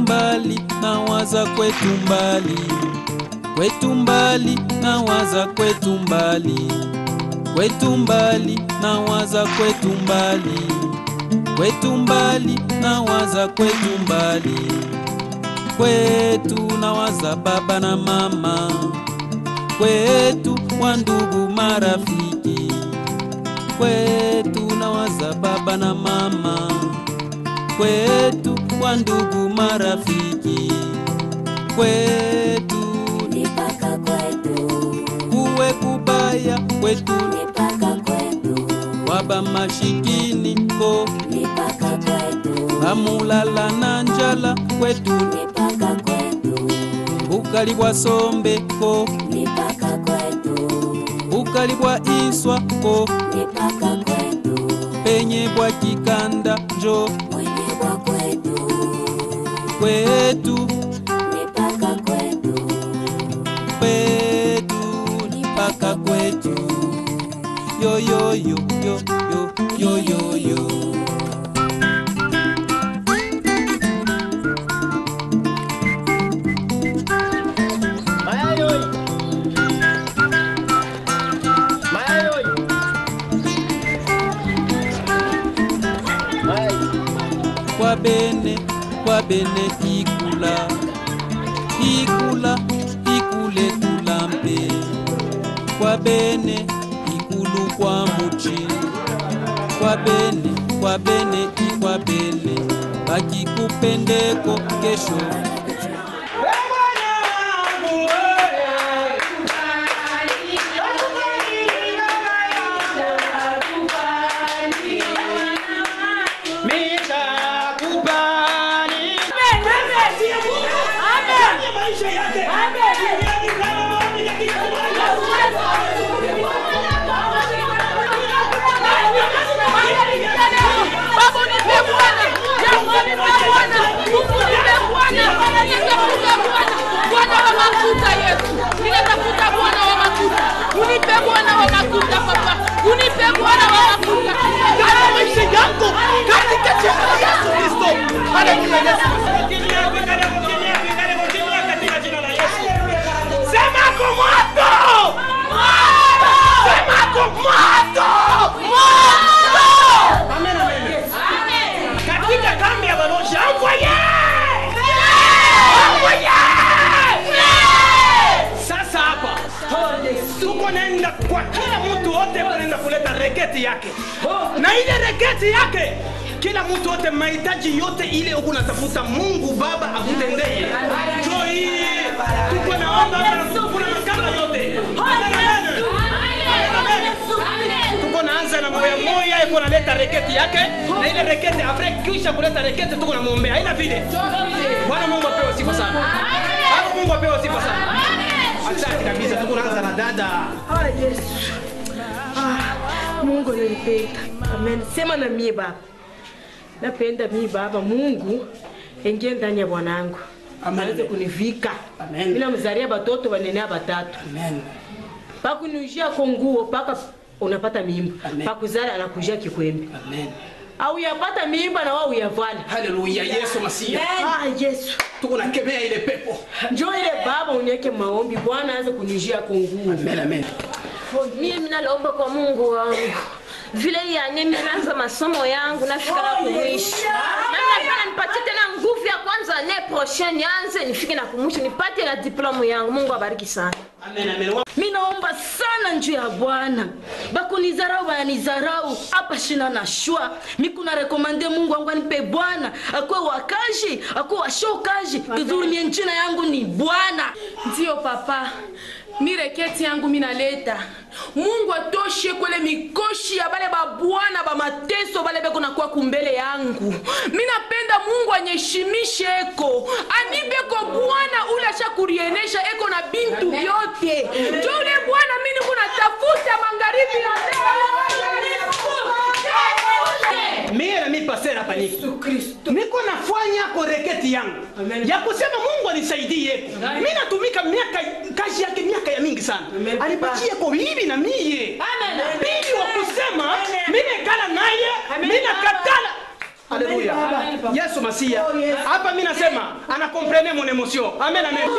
mbali nawaza kwetu mbali kwetu mbali nawaza kwetu mbali kwetu mbali nawaza kwetu mbali kwetu mbali nawaza kwetu mbali kwetu nawaza baba na mama kwetu wa ndugu marafiki kwetu nawaza baba na mama kwetu wa ndugu marafiki kwetu Nipaka kwetu, kuwe kubaya kwetu nipaka kwetu, waba mashikini ko nipaka kwetu, bamulala na njala kwetu nipaka kwetu, bukali bwa sombe ko nipaka kwetu, bukali bwa iswa ko nipaka kwetu, penye bwa kikanda njo mwenye wa kwetu, kwetu nipaka kwetu, kwetu mpaka kwetu yo yo yo yo yo yo yo yo Mayayoi. Mayayoi. Mayai. kwa bene kwa bene ikula ikula ikule tulambe kwa bene ikulu kwa muchi kwa bene kwa bene ikwa bene bakikupendeko kesho Bwana wa mafuta Yesu, ninatafuta Bwana wa mafuta, unipe Bwana wa mafuta Papa, unipe Bwana wa mafuta Katika maisha yako katika jina la Yesu Kristo. Haleluya Yesu. Semako moto! Semako moto! Amen, amen. Katika kambi ya Balosha, envoyez! Envoyez! Sasa hapa tuko naenda kwa kila mtu wote naenda kuleta reketi yake na ile reketi yake kila mtu wote mahitaji yote ile huku natafuta mungu baba akutendee jo hii tuko naomba hapa na kuna makala yote Amen, amen. tuko naanza na moya moya iko naleta reketi yake na ile reketi apre kisha kuleta reketi tuko namwombea haina vile bwana mungu apewe sifa sana bwana mungu apewe sifa sana asante kabisa tuko naanza na dada Ah, Yesu. Ah, Mungu nilipenda. Amen. Sema na mie baba. Napenda mie baba Mungu ingie ndani ya bwanangu. Amen. Aweze kunivika. Amen. Mimi namzalia batoto wanene batatu. amen Pakunujia kwa nguo paka unapata mimba. Amen. Pakuzala anakujia kikwembe. amen Au yapata mimba na wao uyavala. haleluya yesu masia Ah, Yesu. tuko nakemea ile pepo Njoo ile baba uniweke maombi Bwana aanze kunijia kwa nguo. amen amen mimi nalomba kwa mungu wangu vile yanye nimeanza masomo yangu nafika na kumwisha nanapana nipatie tena nguvu ya kwanza ne prochaine nianze nifike na kumwisha nipate na diplomu yangu mungu abariki sana amen amen Wa- mi naomba sana njuu ya bwana bakunizarau bananizarau hapa shina na shwa mikuna rekomande mungu wangu anipe bwana akuwe wakaji akuwe washokaji vizuri mie njina yangu ni bwana ndiyo papa mi reketi yangu minaleta mungu atoshe kwele mikoshi ya bale babwana bamateso bale beko nakuwa kumbele yangu mi napenda mungu anyeshimishe eko anibeko bwana ule ashakurienesha eko na bintu vyote jo ule bwana mi niko natafuta magharibi ya leo. mie nami pasera hapa niko niko nafanya koreketi yangu ya kusema mungu anisaidie mi natumika miaka kazi yake miaka ya mingi sana alipatie ko hivi na mie pili wa kusema mi nekala naye mi nakatala haleluya yesu masia hapa mi nasema anakomprene mon emotion amen amen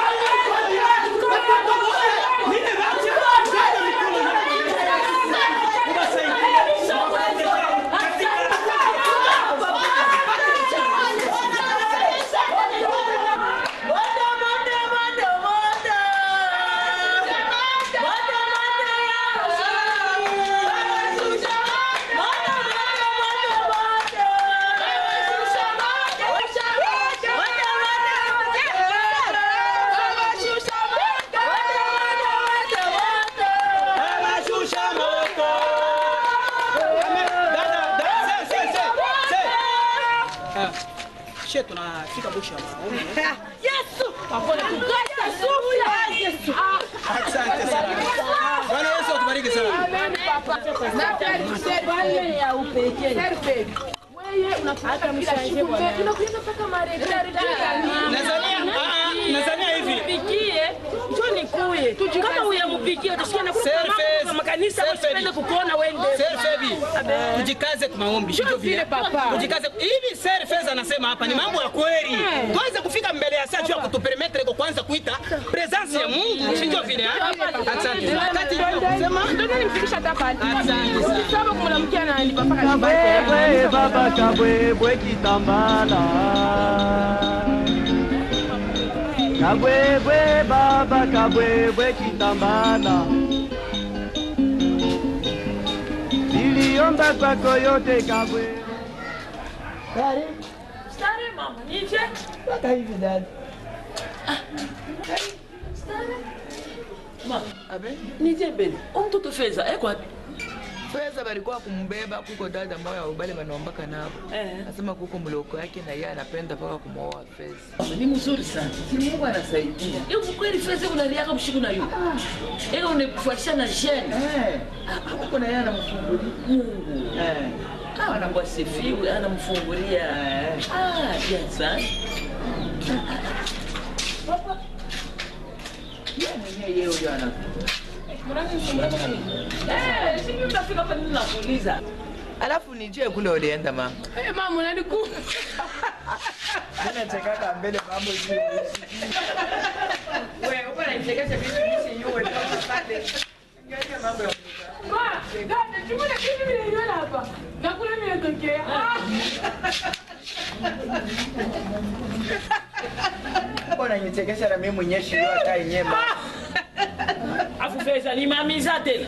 Anashusha moto. Amen. Dada, dada, se, se, se, se. Ah, she tunafika mwisho wa maombi. Asante sana. Bwana Yesu atubariki sana. Nazania, ah, nazania hivi. Pikie, njoo nikuye. Kama uyamupikie utashikia na Selfies. kwa makanisa Selfies. usipende kukuona wende. Selfie. Tujikaze kwa maombi. Sio vile papa. Tujikaze. Hivi selfies anasema hapa ni mambo ya kweli. Tuanze kufika mbele ya saa juu ya kutupermettre kwa kwanza kuita presence ya Mungu. Sio vile. ah? Asante. Wakati sema Asante sana. Kabwebwe baba kabwebwe kitambala Kabwebwe baba kabwebwe kitambala Niliomba kwako yote kabwe Stare mama, nije. Hata hivi dada Mama, nije mbele. Umtoto feza, eko wapi? Feza balikuwa kumbeba kuko dada moya ubale banaombaka nabo Eh. nasema kuko mloko yake na yeye anapenda paka kumwoa Feza. Ni mzuri sana. Si Mungu anasaidia. Hiyo kweli feza unaliaka mshiku na yu. Eko unakufuatisha na jene. Eh, kuko na yeye anamfungulia Mungu. eh. Ah, anakuwa sifiwe, anamfungulia. Ah, bien sana. Yeye mwenyewe yeye huyo ana Eh, sijui utafika hapa nini nakuuliza. Alafu nije kule ulienda mama. mama unaniku Nachekaka mbele mambo hivi. Wewe uko unanichekesha vitu hivi yule kama pale. Mambo ya dada chukua kitu vile niona hapa nakula mimi natokea Uko unanichekesha na mimi mwenyewe shio hata yenyewe. Afu feza ni mamiza tena.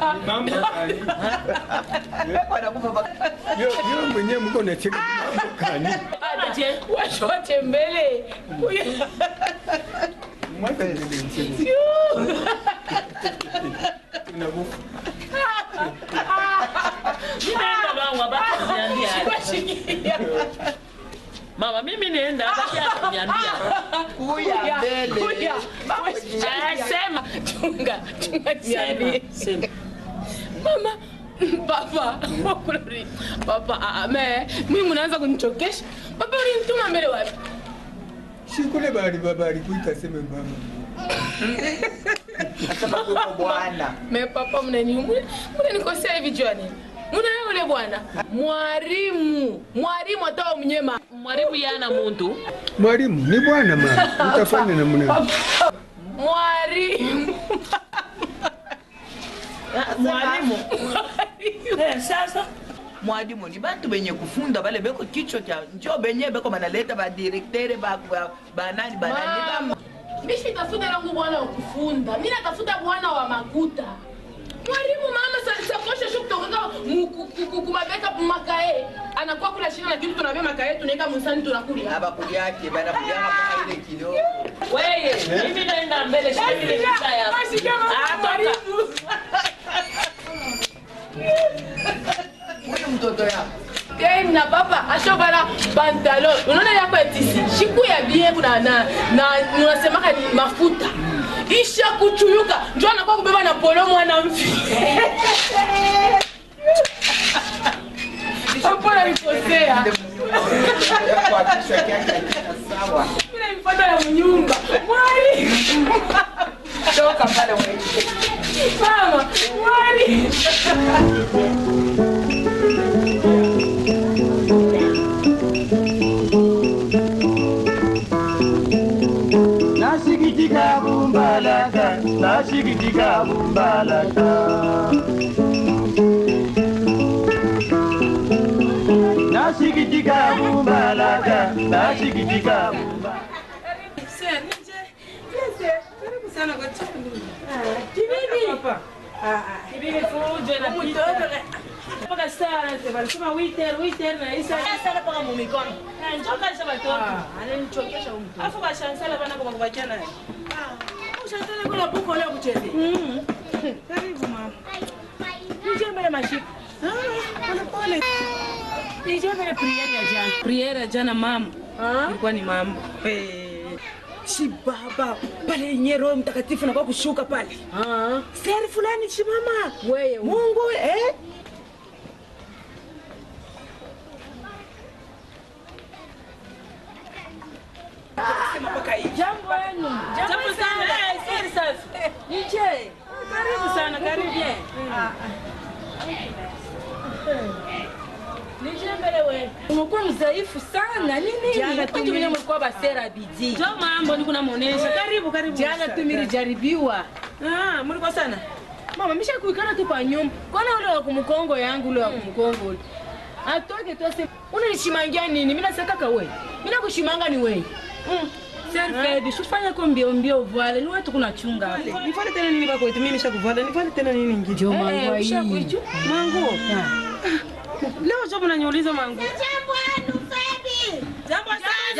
Anakufa baka. Yo mwenyewe mko nacheka mambo kani? Aje. washote mbele Mwaka nilimcheka. Inakufa. Ninaenda bangu abaki kuniambia. Mama mimi naenda abaki kuniambia. Kuya mbele. Ah, Sema. chunga chunga niambie Sema. mama papa wakulori papa ah, ah, me mimi mnaanza kunichokesha papa ulinituma mbele wapi Si kule bali baba alikuita sema mama. Nasema kuko bwana. me papa mnaniumule mnanikosea hivi jua nini muna yule bwana mwalimu mwalimu atawa mnyema Mwalimu yana muntu. Mwalimu ni bwana mama. Utafanya namna. mwalimu Mwalimu. Eh, sasa mwalimu ni bantu benye kufunda bale beko kichwa cha njo benye beko banaleta badirektere banani banani mama mi sitafuta langu bwana wa kufunda mi natafuta bwana wa makuta mwalimu mama sa- sakosha shu kutokaka kumabeka makae anakuwa kula shina lakini tunabia makae tunaeka musani tunakulia abakulyake banakulyaka mpaka ile kidogo wewe mimi naenda mbele shika ile vita yako. Ah, toka. huyu mtoto yako Game na papa ashobala pantalon unaona yako etisi shiku ya bie kuna na na unasemaka ni mafuta isha kuchuyuka njo anakuwa kubeba na polo mwana mfi Hapana nikosea. kuhakikisha kiasi hakika sawa Mimi naipata ya mnyumba. Mwali. toka pale wewe Mama, mwali. nasikitika mumbalaka nasikitika mumbalaka nasikitika Karibu mama. Nije mbele mashika. Pole pole. Nije mbele priere ya jana. Priere ya jana mama. Ilikuwa ni mambo. Eh. Si baba pale yenye Roho Mtakatifu na kwa kushuka pale. Ah. Seri fulani si mama. Wewe Mungu eh? Jambo yenu. Jambo sana. Eh, seri sasa. Nije. Karibu sana, karibu. umekuwa mzaifu sana nini Jana tu mimi- mlikuwa basera bidii Jo mambo niko namuonesha. Karibu karibu. jana tu milijaribiwa Ah, mlikuwa sana. mama misha kuikana tu pa nyumba kwana ule wa kumkongo yangu ule wa kumkongo ule atoke tu ase unanishimangia nini mi nasekaka we mi nakushimanga ni we serfedi shufanya ko mbio mbio vwale ni wetu kunachunga hapo Nifanye tena nini bako wetu? Mimi nishakuvala. Nifanye tena nini ngine? Jo, mangu hii. Mangu. Leo job unaniuliza mangu. Jambo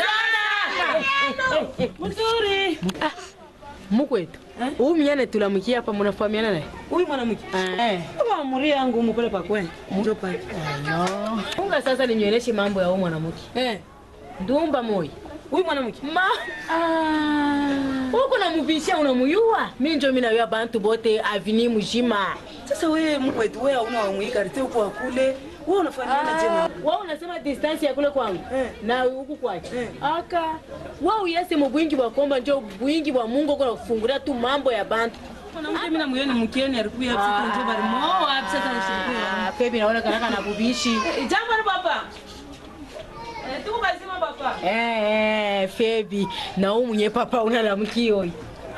sana. Mzuri. mukwetu huu mnyane tulamukia hapa munafahamiana naye Huyu mwanamke. Eh. Kama muri yangu mupele pa kwen. Njo pa. unga sasa ninyeleshe mambo ya huu mwanamke Eh. ndumba moyo Huyu mwanamke. ma uko namubisha unamuyua mi njo minawia bantu bote avini mujima Sasa wewe mkwetu wewe hauna wamwikarite huko akule. Wewe unafanyana je na? wa unasema distance ya kule kwangu Eh. na huku kwake Eh. aka wa uyase mu bwingi bwa komba njo bwingi bwa mungu kuna kufungulia tu mambo ya bantu Mwanamke mimi namuyoni mkeni alikuwa hapo njo bali mo wapi sasa nishukuru. Ah, pepi naona karaka na bubishi Jambo ni papa. Eh, tuko bazima papa. eh, eh, febi na huu mwenye papa unalamkioi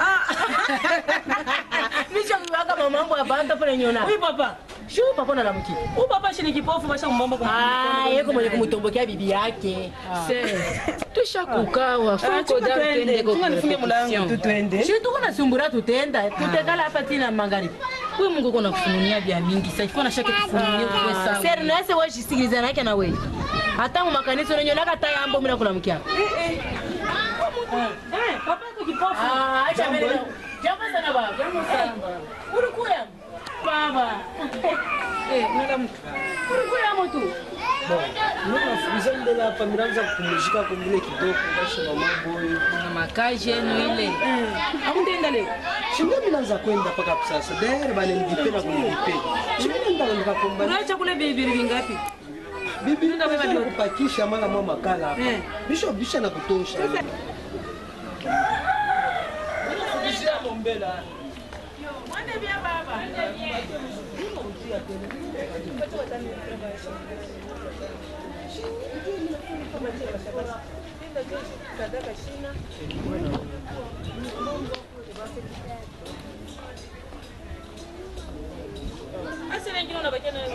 mishakuwaka mamambo ya bantu pale nyona Huyu papa. shu papa unalamkia Huyu papa shini kipofu basha mbomba kwa. Ah, yeko mwenye kumutombokea bibi yake tusha kukawa Chunga tuende. Chunga nifunge mlango tu tuende. shi tuko nasumbura tutenda tutekala hapa tina magharibi huyu mungu uko nakufununia vya mingi sa ifo nashake kufununia kuwe sawa seri nase washisikiliza nake na wewe hata mu makanisa unanyolaka ta yambo mina kulamkia Eh, papa yako kipofu. Ah, acha mbele na- jambo sana baba jambo sana ulikuya baba Eh, nenda ulikuya mtu nafukuza mbele hapa miraanza kupumzika kumbile kidogo basi mama boy na makazi yenu ile Hamtaenda leo. shinda minaanza kwenda paka sasa dere bale nilipe na kunilipe shinda ndaka nikakomba Unaacha kule bibiri vingapi? bibi ndio kupakisha mara mwa makala hapa Eh. bisho bisha na kutosha Basi wengine unabakia na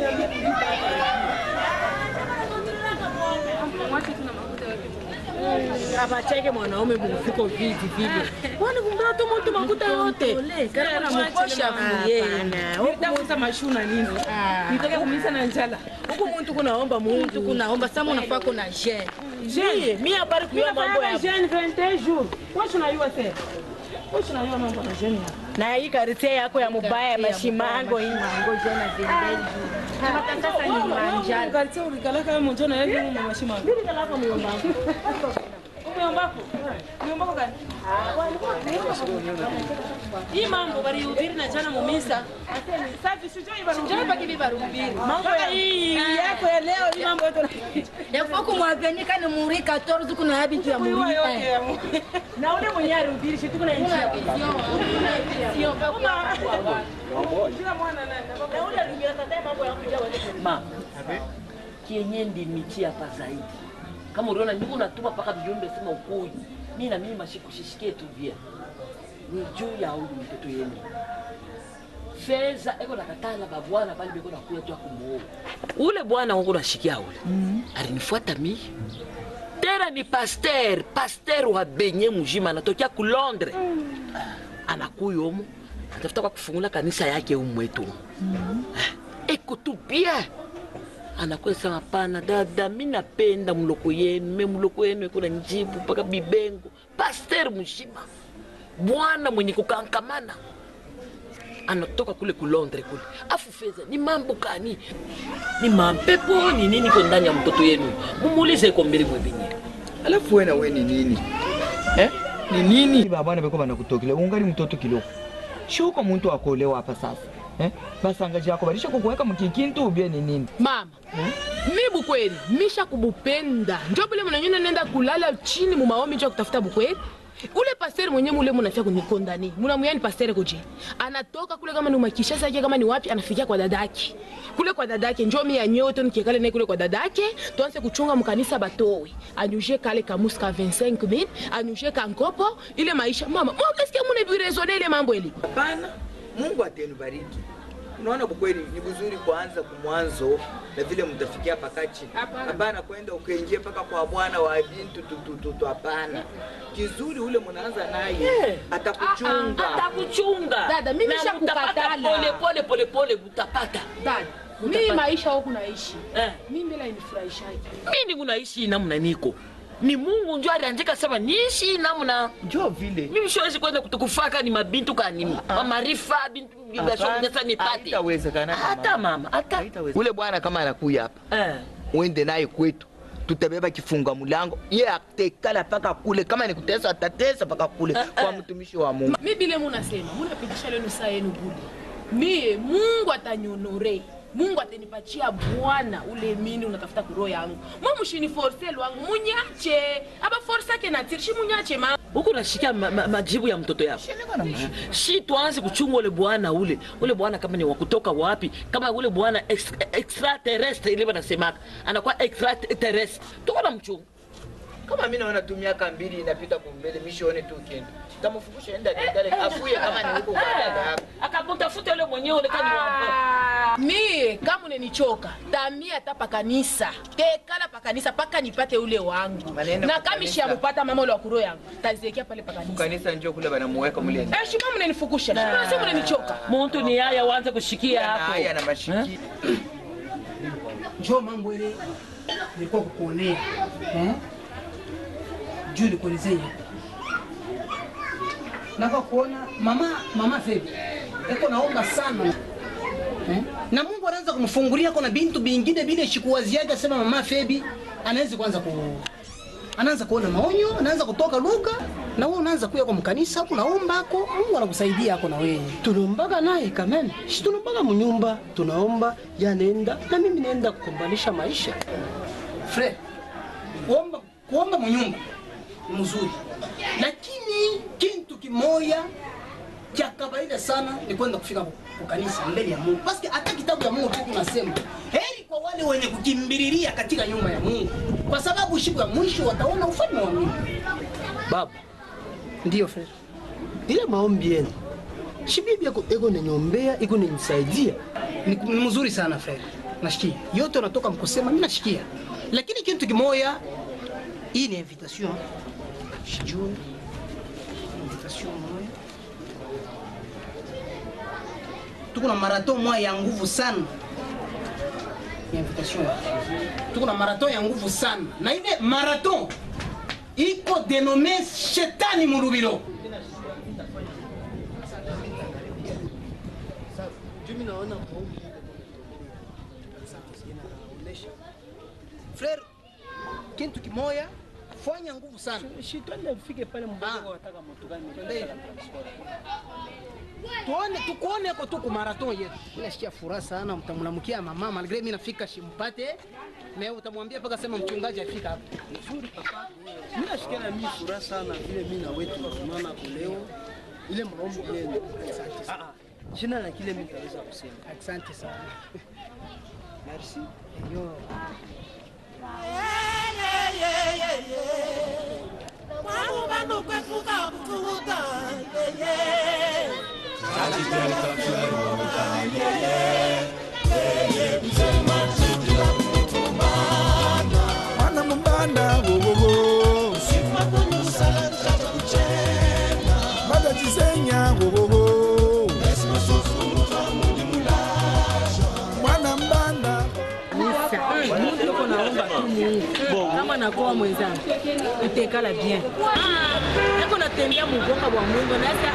abacheke mwanaume mufiko viti vile kwani kumtoa tu mtu makuta yote karibu na mkosha kuye Nitafuta mashuna nini? Nitaka kumisa na njala. huku muntu kunaomba mungu kunaomba sama unafaa kuna je je mi habari kuya mambo ya jeune 21 jours. Wewe unajua sasa. Wewe unajua mambo na jeune. na hii karite yako ya mubaya ya mashimango hii mango jana zembeli matakasa ni manjani Kanisa ulikalaka wewe mjona yeye mu mashima. mimi kalaka muyomba Umeombako? Umeombako gani? Hii mambo walihubiri na jana mumisa. Safi sijui walihubiri. njoo paki biba rumbiri Mambo ya hii yako ya leo hii mambo yote. yafo kumwavenika ni muri 14 kuna habitu ya muri Kuiwa yote ya mu- na ule mwenye arubiri shi tuko na nchi ya Kila mwana nani? na ule arubiri tataye mambo ya kuja wale ma kienye ndimikia hapa zaidi kama uliona niko natuma mpaka vijumbe sema ukui mi na mimi mashikushishikie tu vya ni juu ya huyu mtoto yenu feza eko nakatala babwana bali beko nakuya tu akumuoa ule bwana wangu nashikia ule alinifuata mi tena ni paster paster wa benye mujima anatokea ku londres anakuya omo atafuta kwa kufungula kanisa yake umwetu eko tu bien anakuya sema pana dada mi napenda mloko yenu me mloko yenu eko na njibu mpaka bibengo paster mujima bwana mwenye kukankamana anatoka kule ku Londres kule afu feza ni mambo kani ni mampepo ni nini iko ndani ya mtoto yenu mumuulize iko mbele mwebenye alafu we na we ni nini eh? ni nini babana beko banakutokile ungali mtoto kiloko shuko muntu akolewa hapa sasa eh? basangaji yako balisha kukuweka mkikintu ubie ni nini mama mi bukweli misha kubupenda njo bule mnanyona nenda kulala chini mumaombi njo kutafuta bukweli ule pastere mwenye mule munafia kunikondani munamuyani pastere koje anatoka kule kama ni makishasa yake kama ni wapi anafikia kwa dadake kule kwa dadake njo mi yanyoto nikiekale naye kule kwa dadake tuanze kuchunga mkanisa batowe anyushe kale kamusi ka 25 mil anyushe kankopo ile maisha mama mwakasikia mune birezone ile mambo eli hapana mungu atenibariki unaona bukweli ni vizuri kuanza kumwanzo na vile mtafikia pakachi hapana kwenda ukaingia mpaka kwa bwana wa bintu tutututu hapana kizuri ule mnaanza naye atakuchunga atakuchunga Dada, mimi Na nishakukatala. mutapata pole pole pole pole mutapata dada mi maisha huku naishi mi mbele inifurahishaji mimi munaishi namna niko ni mungu njo aliandika sema niishi namna njo vile mimi siwezi kwenda kutukufaka ni mabintu kani mamarifa bintu sasa nipate haitawezekana hata mama hata ule bwana kama anakuya hapa uende naye kwetu tutabeba kifunga mulango ye atekala paka kule kama ni kutesa atatesa paka kule kwa mtumishi wa mungu mi bile munasema munapitisha lenu saa yenu bule mie mungu atanyonore mungu atanipatia bwana ule mini unatafuta kuroho yangu mwamushini forse lwangu munyache aba forse ake natirishi munyache ma huku nashikia ma, ma, majibu ya mtoto yako shi tuanze kuchunga ule bwana ule ule bwana kama ni wakutoka wapi kama ule bwana ex- extraterrestre ile wanasemaka anakuwa extraterrestre tuko na mchunga kama mi naona tu miaka mbili inapita kumbele mishione tu kenda tamufungusha enda dale afuye kama ni huko kwa dada yako akamtafuta yule mwenyewe ule kani wapo mie kama unenichoka tamia hata pakanisa tekala pakanisa paka nipate ule wangu Maneno na kwa kamishi kanisa. ya mupata mama ule wa kuroho yangu taziekea pale pakanisa kanisa njo kule banamuweka mule Eh, shima mnenifukisha shima si mnenichoka muntu ni haya wanze kushikia hapo haya na mashiki njo mambo ile nilikuwa kukuonea eh? juu nikuelezea naka kuona mama mama Febi eko naomba sana eh? na Mungu anaanza kumfungulia kona bintu bingine bile shikuwaziaga asema mama Febi anaanza kuanza ku anaanza kuona maonyo, anaanza kutoka lugha na wewe unaanza kuya kwa mkanisa hapo naomba ako Mungu anakusaidia hako na wewe. tunaombaga naye kamene si tunaombaga munyumba tunaomba yanenda na mimi naenda kukombanisha maisha Fred, kuomba kuomba munyumba ni mzuri, lakini kintu kimoya cha kawaida sana ni kwenda kufika kwa kanisa mbele ya Mungu, paske hata kitabu ya Mungu tu kinasema heri kwa wale wenye kukimbililia katika nyumba ya Mungu, kwa sababu siku ya mwisho wataona ufalme wa Mungu. baba Ndio Fred, ile maombi yenu si bibi yako iko ninyombea iko ninisaidia ni ni mzuri sana Fred, nashikia yote unatoka mkusema, mimi nashikia, lakini kitu kimoya, hii ni invitation, sijui invitation moya tuko na marathon moya ya nguvu sana ya invitation tuko na marathon ya nguvu sana na ile marathon iko denome shetani mulubilo jumi naona maombi frere kintu kimoya fanya nguvu sana shitwende ufike pale mbogo wataka moto gani tuone tukuone ko tu ku marathon yetu. Mimi nasikia furaha sana, mtamlamukia mama malgré mimi nafika shimpate na utamwambia mpaka sema mchungaji afika hapo. Nzuri papa. Mimi nashikia na mimi furaha sana vile mimi na wetu tunaona kwa leo ile maombi yenu. Ah ah. Sina na kile mimi nitaweza kusema. Asante sana. Merci. Yo. Mwangu bandu kwefuka kututa, yeah, yeah. mwana mumbanda wowowo mada chisenya wowowo mwana mbanda Mungu yuko naomba tu Mungu kama nakoa mwenzangu utekala bien nako natembea mugonga bwa Mungu nasa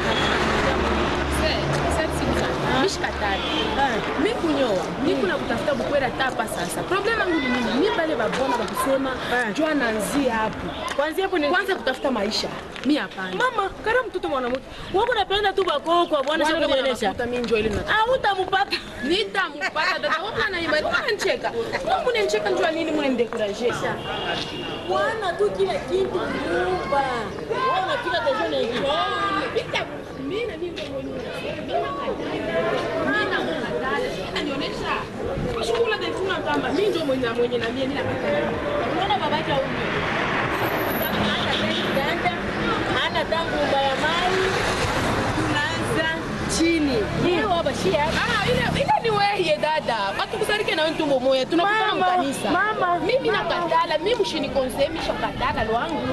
mishikatali mi kunyoa mi kuna kutafuta bukwera tapa sasa problema yangu ni nini mi pale babona bakusema jua nanzia hapo kwanzia hapo kwanza kutafuta maisha mi hapana mama kara mtoto mwanamke wako napenda tu bakoo kwa bwana Bwana shaka kama kuelesha anakuta mi njoo ile nataka. ah utamupata nitamupata dada wewe unaimani unanicheka wewe unanicheka njoo nini mnanidekuraje bwana tu kila kitu kuumba wewe unafika kesho na hiyo Pita mimi na mimi mwenyewe. Mimi na mkatale. Ananionyesha. Kushukuru ndio tuna kama mimi ndio mwenye mwenye na mimi nina katale. unaona babake au hata gari ganda hana tangu mbaya mali tunaanza chini yeye baba shia Ah, ile ile ni wewe dada. Watu kusarike na wewe moya. Tunakutana Mama, mkanisa. mama. Mimi na katala, mimi mshini konsemi shakatala lwangu.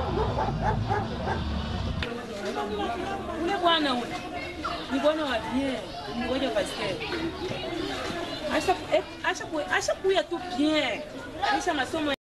ule bwana ule ni bwana wa bien ngoja pasteur acha eh, acha ku- acha kuya tu bien aisha masomo